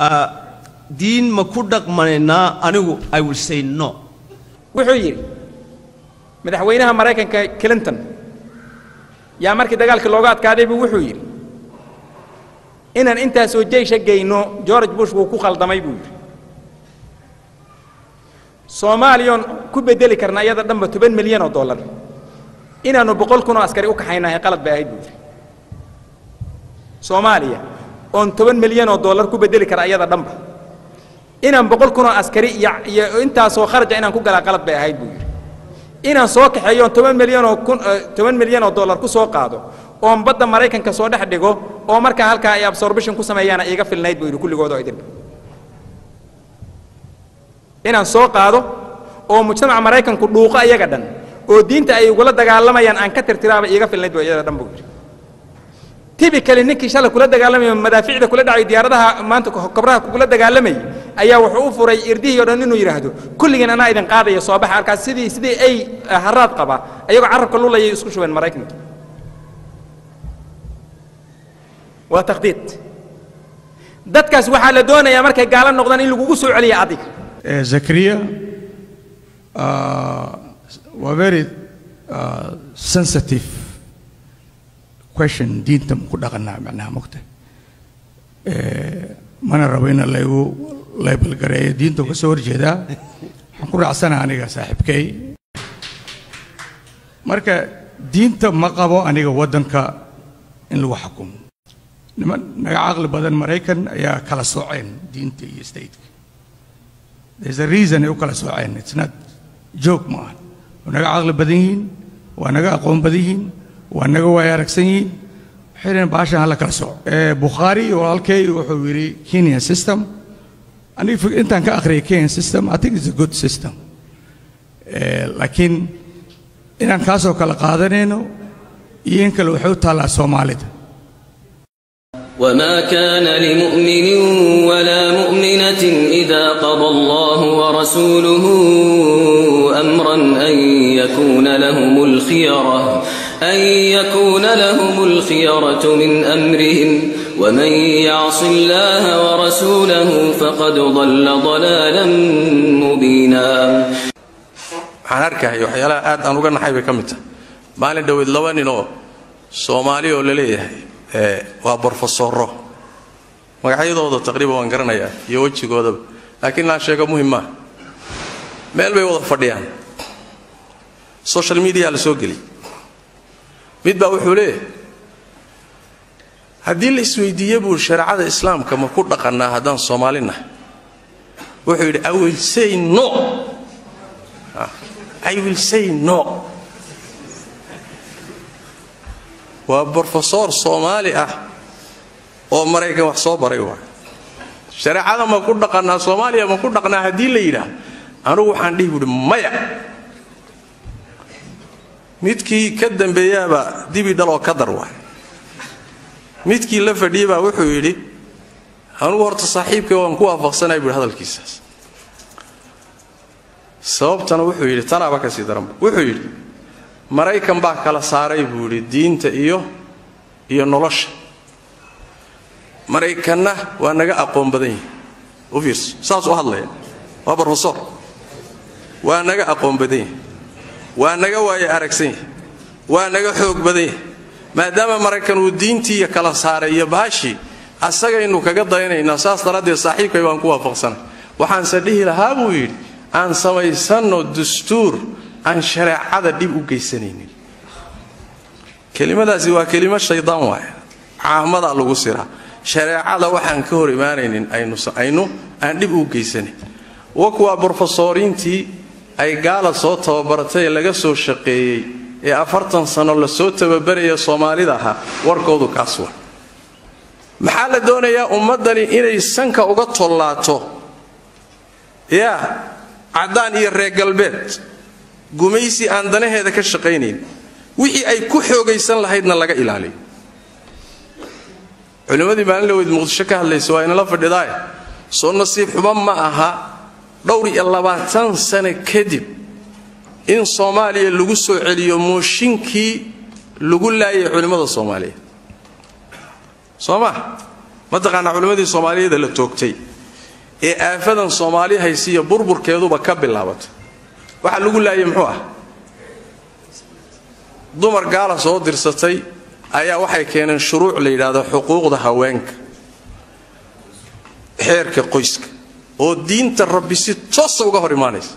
uh, diin ma ku dhaqmanaynaa anigu i will say no wuxuu yidhi madaxweynaha maraykanka clinton yaa markii dagaalkii looga adkaaday buu wuxuu yidhi inaan intaasoo jeysha geyno george bush wuu ku khaldamay buu yidhi soomaaliyoon ku bedeli karna iyada dhanba toban milyan oo dollar inaannu boqol kun oo askari u kaxaynahay qalad bay ahayd buu yidhi soomaaliya oon toban milyan oo dollar ku bedeli kara iyada dhanba inaan boqol kun oo askari iyo iyo intaasoo kharaja inaan ku galaa qalad bay ahayd buu yidhi inaan soo kaxeeyo oon toban milyan oo kun toban milyan oo dollar ku soo qaado oon badda maraykanka soo dhex dhigo oo markaa halkaa ay absorbition ku sameeyaana iiga filnayd buu yidhi kulligood oo idinba inaan soo qaado oo mujtamaca maraykanku dhuuqo iyaga dhan oo diinta ay ugula dagaalamayaan aan ka tirtiraaba iiga filnayd buu iyada dhan buu yidhi tibikali ninkii shalay kula dagaalamaya madaaficda kula dhacay diyaaradaha maanta kobraha kula dagaalamayay ayaa wuxuu u furay irdihii o dhan inuu yidhaahdo kulligeen anaa idin qaadaya soo baxa halkaas sidii sidii ay haraad qaba ayagoo carabka lulayay isku shubeen maraykanka waa takhdiid dadkaas waxaa la doonayaa markay gaalo noqdaan in lagugu soo celiya adiga Uh, Zakaria uh, were very uh, sensitive question diinta ma ku dhaqanaa macnaha mogta mana rabo in laygu laybalgareeyo diinta ka soo horjeedaa waxaan ku raacsana aniga saaxiibkay marka diinta ma qabo aniga waddanka in lagu xukumo niman naga caqli badan maraykan ayaa kala sooceen diinta iyo stateka there's a reason ay u kala sooceen it's not joke ma aha waa naga caqli badan yihiin waa naga aqoon badan yihiin waa naga waay aragsan yihiin waxay dhaheen baashan hala kala sooco bukhaari walaalkay wuxuu yidhi kenya system aniga intaan ka akhriyay kenya system i think it's a good system laakiin inaan kaasoo kala qaadanayno iyo in kale waxay u taallaa soomaalida وما كان لمؤمن ولا مؤمنة إذا قضى الله ورسوله أمرا أن يكون لهم الخيرة أن يكون لهم الخيرة من أمرهم ومن يعص الله ورسوله فقد ضل ضلالا مبينا waxaan arkahaya waxyaalaha aad aan uga naxay bay ka mid tahay maalin dhoweed laba nin oo soomaali oo la leeyahay waa brofesoro magacyadooda taqriiban waan garanayaa iyo wejigoodaba laakiin inaan sheego muhim maaha meel bay wada fadhiyaan social media la soo geliy mid baa wuxuu leeyahay haddii la isweydiiye buu shareecada islaamka ma ku dhaqannaa haddaan soomaalinahay wuxuu yidhi i will say no i will say no waa brofesor soomaali ah oo maraykan wax soo baray waay shareecada ma ku dhaqannaa soomaaliya ma ku dhaqnaa haddii la yidhaah anugu waxaan dhihi buuhi maya midkii ka dambeeyaabaa dibi dhaloo ka dar waay midkii la fadhiyey baa wuxuu yidhi anugu horta saaxiibkay waan ku waafaqsanay buuhi hadalkiisaas sababtana wuxuu yidhi tanaaba ka sii daranba wuxuu yidhi maraykan baa kala saaray buu yidhi diinta iyo iyo nolosha maraykanna waa naga aqoon badan yihi u fiirso saas u hadlaya waa brofesor waa naga aqoon badan yahi waa naga waaye aragsan yahi waa naga xoog badan yahi maadaama maraykan uu diintiiya kala saaray iyo baashii asagaynu kaga dayanaynaa saas daraaddeed saaxiibkay baan ku waafaqsanay waxaanse dhihi lahaa buu yidhi aan samaysanno dastuur aan shareecada dhib u geysanaynin kelimadaasi waa kelimo shaydaan waay caamadaa lagu siraa shareecada waxaan ka hor imaanaynin aynu aan dhib u geysanayn wa kuwaa brofesoriintii ay gaala soo tababaratay ee laga soo shaqeeyey ee afartan sano lasoo tababaraya soomaalida ahaa warkoodu kaas wa maxaa la doonayaa ummaddani inay sanka uga tollaato yaa caddaan iyo reer galbeed gumaysi aan danaheeda ka shaqaynayn wixii ay ku xoogaysan lahaydna laga ilaaliyo culimmadii maalin dhaweyd muqdisho ka hadlaysa waa inala fadhidaaye soo nasiib xumo ma aha dhowr iyo labaatan sano kadib in soomaaliya lagu soo celiyo mooshinkii lagu laayay culimmada soomaaliyeed soo ma mataqaanaa culimmadii soomaaliyeeda la toogtay ee aafadan soomaali haysiiyo burburkeeduba ka bilaabatay waxaa lagu laayay muxuu ah dumar gaala soo dirsatay ayaa waxay keeneen shuruuc la yidhaahdo xuquuqda haweenka xeerka qoyska oo diinta rabbi si toosa uga hor imaanaysa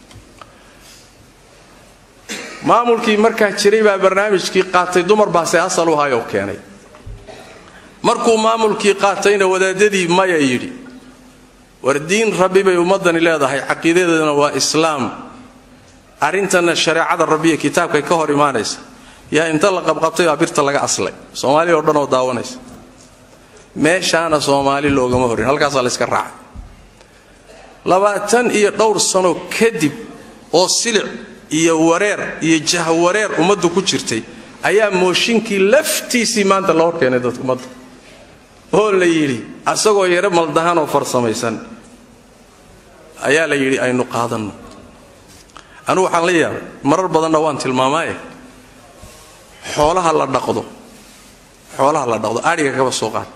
maamulkii markaa jiray baa barnaamijkii qaatay dumar baase asal u hayoo keenay markuu maamulkii qaatayna wadaadadii maya yidhi war diin rabbi bay ummaddani leedahay caqiidadeedana waa islaam arrintanna shareecada rabbiya kitaabkay ka hor imaanaysa yaa inta la qabqabtay baa birta laga aslay soomaali oo dhan oo daawanaysa meeshaana soomaali loogama horin halkaasaa la yska raacay labaatan iyo dhowr sano kadib oo silic iyo wareer iyo jahwareer ummaddu ku jirtay ayaa mooshinkii laftiisii maanta la hor keenay dadka ummadda oo la yidhi asagoo yaro maldahan oo farsamaysan ayaa la yidhi aynu qaadanno anugu waxaan la yaabay marar badanna waan tilmaamaaye xoolaha la dhaqdo xoolaha la dhaqdo adhiga kaba soo qaad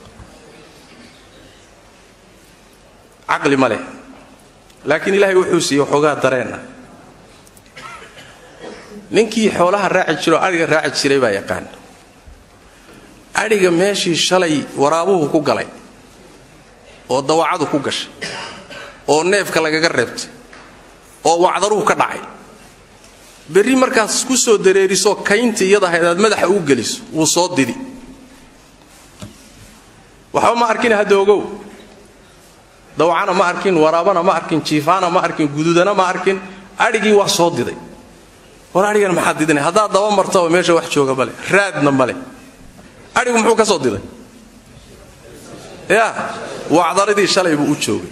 caqli ma leh laakiin ilaahay wuxuu siiyey waxoogaa dareen ah ninkii xoolaha raaci jiro adhiga raaci jiray baa yaqaan adhiga meeshii shalay waraabuhu ku galay oo dawacadu ku gashay oo neefka lagaga reebtay oo wacdaruhu ka dhacay berri markaas ku soo dareeriso kayntii iyada ahayd aad madaxa ugu geliso wuu soo didi waxba ma arkin hadda ogow dawacana ma arkin waraabana ma arkin jiifaana ma arkin gududana ma arkin adhigii waa soo diday war adhigana maxaad didina haddaad daba martaba meesha wax jooga male raadna male adhigu muxuu ka soo diday ya wacdaradii shalay buu u joogay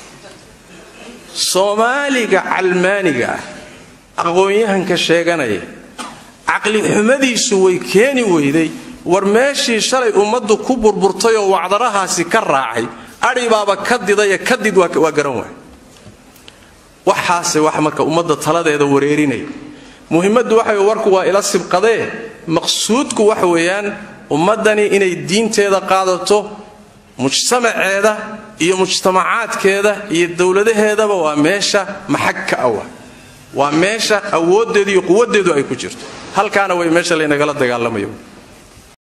soomaaliga calmaaniga ah aqoon-yahanka sheeganaya caqli xumadiisu way keeni weyday war meeshii shalay ummaddu ku burburtay oo wacdarahaasi ka raacay adhi baaba ka didaye kadid waa garan waay waxaase wax marka ummadda taladeeda wareerinaya muhimmaddu waxa warku waa ila sibqadee maqsuudku waxa weeyaan ummaddani inay diinteeda qaadato mujtamaceeda iyo mujtamacaadkeeda iyo dowladaheedaba waa meesha maxag ka awa waa meesha awooddeedu iyo quwaddeedu ay ku jirto halkaana way meesha laynagala dagaalamayo